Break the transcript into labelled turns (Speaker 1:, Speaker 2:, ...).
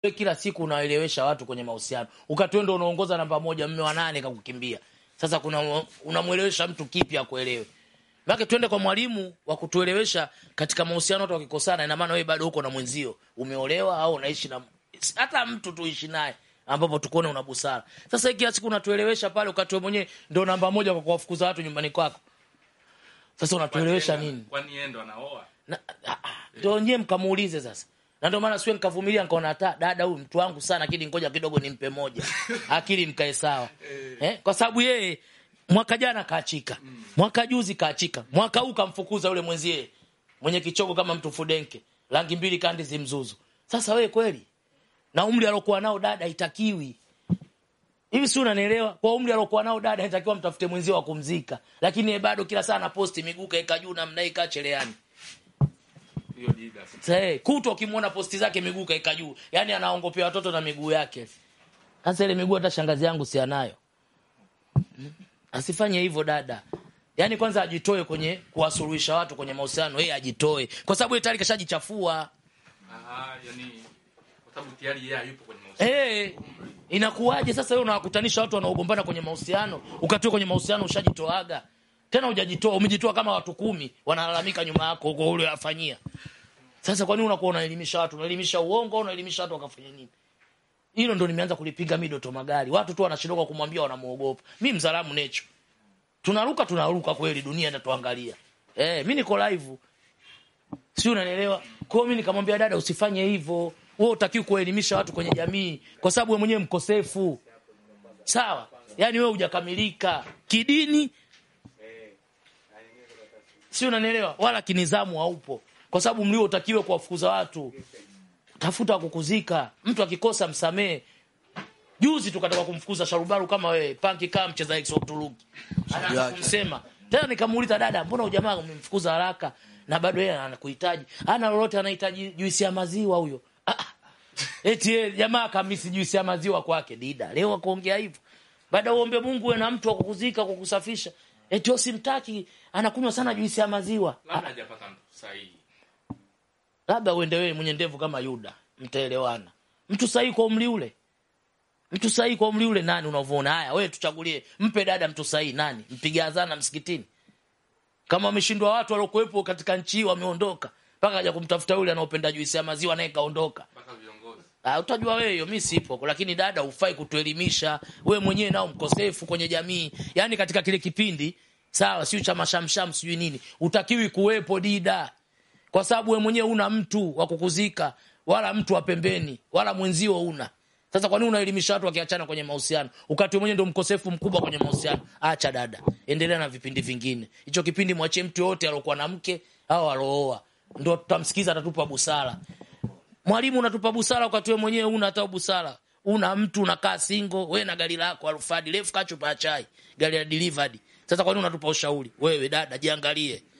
Speaker 1: wewe kila siku unaelewesha watu kwenye mahusiano, ukatwenda unaongoza namba moja, mme wa nane kakukimbia. Sasa kuna unamwelewesha mtu kipi akuelewe? Maana twende kwa mwalimu wa kutuelewesha katika mahusiano. Watu wakikosana, ina maana wewe bado uko na mwenzio, umeolewa au unaishi na hata mtu tuishi naye ambapo tukuone una busara. Sasa hii kila siku unatuelewesha pale, ukati wewe mwenyewe ndio namba moja kwa kuwafukuza watu nyumbani kwako. Sasa unatuelewesha nini?
Speaker 2: Kwani yeye ndo anaoa?
Speaker 1: Na- ah, ah, Ndio nyewe mkamuulize sasa. Na ndio maana siwe nikavumilia nikaona hata dada huyu mtu wangu sana, lakini ngoja kidogo nimpe moja. Akili mkae sawa. Eh, kwa sababu yeye mwaka jana kaachika. Mwaka juzi kaachika. Mwaka huu kamfukuza yule mwenzie mwenye kichogo kama mtu fudenke. Rangi mbili kandi zimzuzu. Sasa wewe kweli? Na umri alokuwa nao dada haitakiwi. Hivi si unanielewa? Kwa umri alokuwa nao dada inatakiwa mtafute mwenzio wa kumzika. Lakini yeye bado kila saa anaposti miguu kaeka juu namna hii kacheleani.
Speaker 2: Hiyo jida.
Speaker 1: Sasa kutwa ukimwona posti zake miguu kaeka juu, yaani anaongopea watoto na miguu yake. Sasa ile miguu hata shangazi yangu si anayo. Mm. Asifanye hivyo dada. Yaani kwanza ajitoe kwenye kuwasuluhisha watu kwenye mahusiano, yeye ajitoe. Kwa sababu yeye tayari kashajichafua.
Speaker 2: Ah, yani kwa sababu tayari yeye yupo kwenye mahusiano.
Speaker 1: Eh, inakuwaje sasa wewe unawakutanisha watu wanaogombana kwenye mahusiano, ukatoa kwenye mahusiano ushajitoaga. Tena hujajitoa, umejitoa kama watu kumi wanalalamika nyuma yako huko ule afanyia. Sasa kwa nini unakuwa unaelimisha watu? Unaelimisha uongo au unaelimisha watu wakafanya nini? Hilo ndo nimeanza kulipiga midoto magari. Watu tu wanashindoka kumwambia wanamuogopa. Mimi mzalamu necho. Tunaruka tunaruka kweli dunia inatuangalia. Eh, mimi niko live. Si unanielewa? Kwa hiyo mimi nikamwambia dada usifanye hivyo. Wewe utakiwa kuelimisha watu kwenye jamii kwa sababu wewe mwenyewe mkosefu. Sawa? Yaani wewe hujakamilika kidini. Si unanielewa? Wala kinizamu haupo. Kwa sababu mlio utakiwe kuwafukuza watu. Tafuta kukuzika. Mtu akikosa msamee. Juzi tukataka kumfukuza Sharubaru kama wewe, Panki kama mcheza X wa Uturuki. Anaanza kumsema. Tena nikamuuliza dada, mbona ujamaa umemfukuza haraka na bado yeye anakuhitaji? Hana lolote anahitaji juisi ya maziwa huyo. Ah, ah. Eti yeye jamaa kamisi juisi ya maziwa kwake dida. Leo akuongea hivyo. Baada uombe Mungu uwe na mtu wa kukuzika kukusafisha. Eti usimtaki anakunywa sana juisi ya maziwa.
Speaker 2: Labda hajapata mtu sahihi.
Speaker 1: Labda uende wewe mwenye ndevu kama Yuda, mtaelewana. Mtu sahihi kwa umri ule. Mtu sahihi kwa umri ule nani unavyoona? Haya, wewe tuchagulie, mpe dada mtu sahihi nani? Mpiga adhana msikitini. Kama wameshindwa watu waliokuwepo katika nchi hii wameondoka, mpaka aja kumtafuta yule anaopenda juisi ya maziwa naye kaondoka.
Speaker 2: Mpaka viongozi.
Speaker 1: Ah, utajua wewe hiyo, mimi sipo. Lakini dada, ufai kutuelimisha. Wewe mwenyewe nao mkosefu kwenye jamii. Yaani katika kile kipindi, sawa, sio cha mashamsham sijui nini. Utakiwi kuwepo dida. Kwa sababu wewe mwenyewe una mtu wa kukuzika, wala mtu wa pembeni, wala mwenzio una. Sasa kwa nini unaelimisha watu wakiachana kwenye mahusiano? Ukati wewe mwenyewe ndio mkosefu mkubwa kwenye mahusiano. Acha dada. Endelea na vipindi vingine. Hicho kipindi mwachie mtu yote aliyokuwa na mke au alooa. Ndio tutamsikiza atatupa busara. Mwalimu unatupa busara wakati wewe mwenyewe una hata busara. Una mtu unakaa single, wewe na gari lako Alfadi, refu kachupa ya chai, gari la delivered. Sasa kwa nini unatupa ushauri? Wewe dada jiangalie.